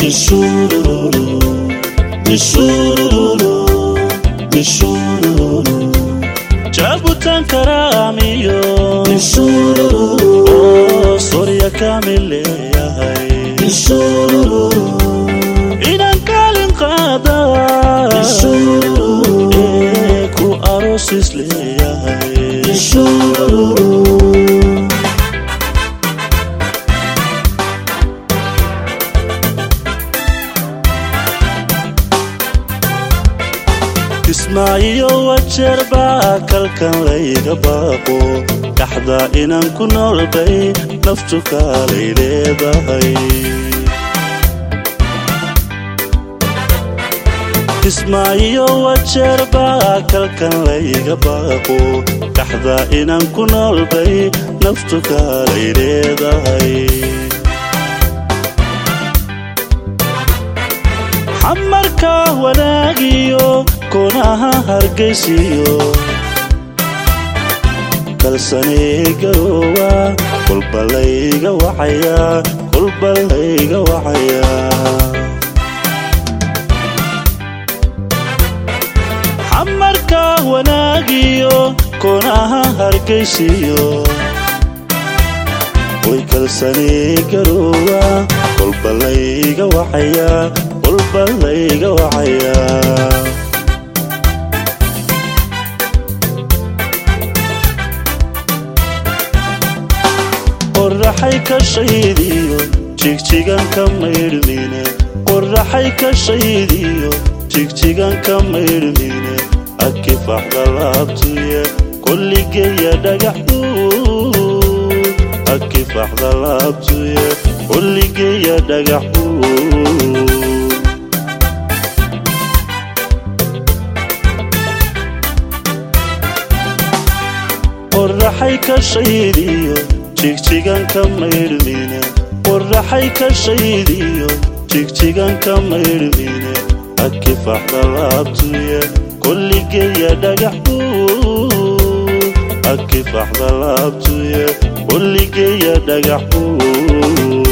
Ishururu, ishururu, ishururu. Jabutan karamiyo, ishururu. Oh, sorya kamile yahay, ishururu. Inan kalin qada, ishururu. Eh, ku arosis leeyahay, ishururu. kismaayo wajeerba kalkan layga baaqo dhaxda inaan ku noolbay naftu kaalay leedahay kismaayo wajeerba kalkan layga baaqo dhaxda inaan ku noolbay naftu kaalay leedahay xamarka wanaagiyo koonaha hargaysiyo kalsanee garoowa kolba layga wacaya kolba layga wacaya xamarka wanaagiyo koonaha hargaysiyo way kalsanee garoowa kolba layga wacaya kolba layga wacaya qoraxay ka shaydiyo jigjigan ka maydhmine qoraxay ka shaydiyo jigjigan ka maydhmine akifaxda laabtuye kolligeya dhagaxuud akifaxda laabtuye kolligeya dhagaxuud qoraxay ka shaydiyo jigjigan ka maydhmine qoraxay ka shaydiyo jigjigan ka maydhmine akifaxda laabtuye kolligeya dhagaxuud akifaxda laabtuye kolligeya dhagaxuud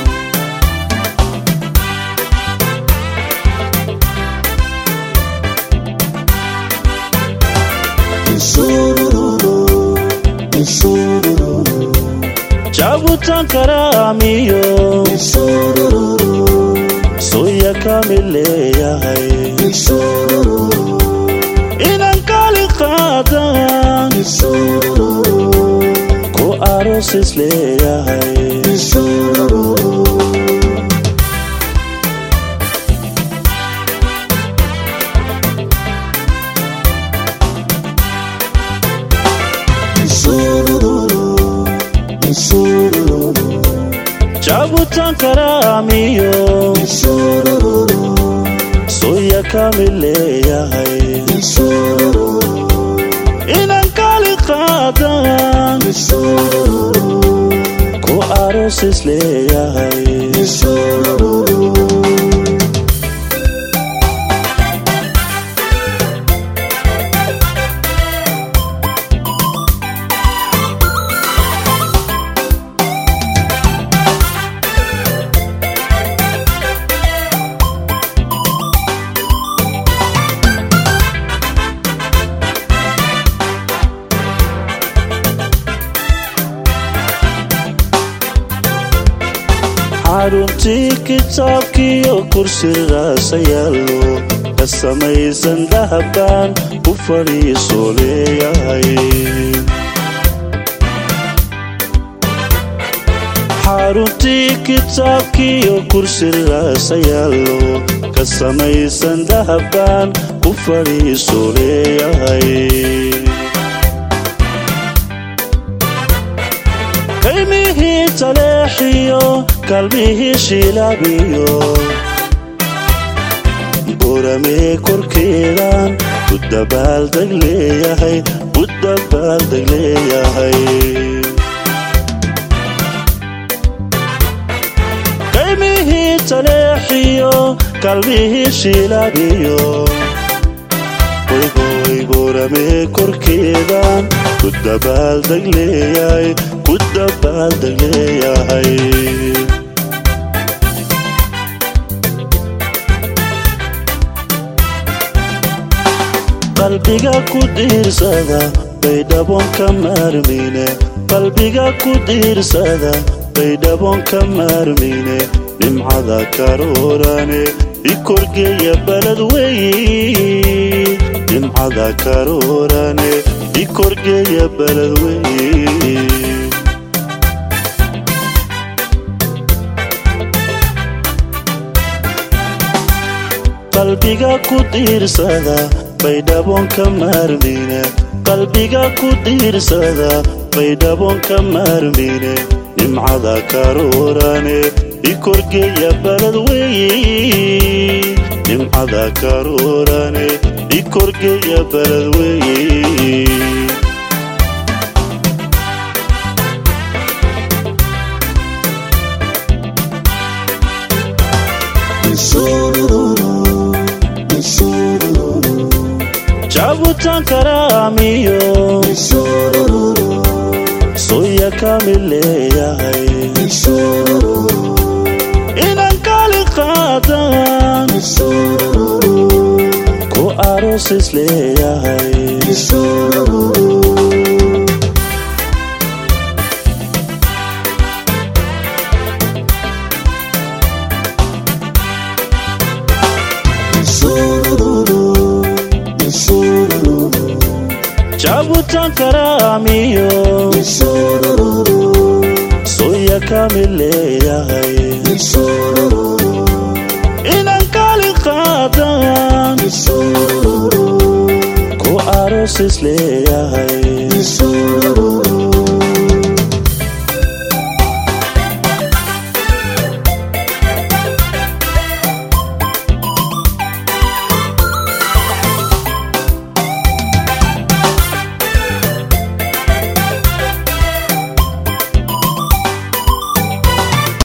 jabutan karamiyo soya kamil leeyahay inan kali qaadan ku arosis leeyahay jabutan karamiyo soya kamil leeyahay inan kali qaadan ku arosis leeyahay xaruntii kitaabkiyo kursigaasa yaallo ka samaysan dahabaan u fadhiiso leeyahay xaruntii kitaabkiyo kursigaasa yaallo ka samaysan dahabaan u fadhiiso leeyahay kaymihii taleexiyo kalmihii shilaabiyo buramee korkeedan u dabaaldeg leeyahay u dabaaldeg leeyahay kaymihii taleexiyo kalmihii shilaabiyo waygoy buramee korkeedan ku dabaaldeg leeyahay ku dabaaldeg leeyahay qalbiga ku diirsada baydhabon ka maarmine qalbiga ku diirsada baydhabon ka maarmine nimcada karoorane i korgeeya balad weyi nimcada karoorane i korgeeya balad weyi qalbiga ku diirsada baydhabon ka maarmine qalbiga ku diirsada baydhabon ka maarmine nimcada karoorane i korgeeya balad weyi nimcada karoorane i korgeeya balad weyi jabutankaramiyo soya kamil leeyahay inan kali qaadan ku arosis leeyahay jabutankaramiyo soya kamil leeyahay inan kali qaadan ku arosis leeyahay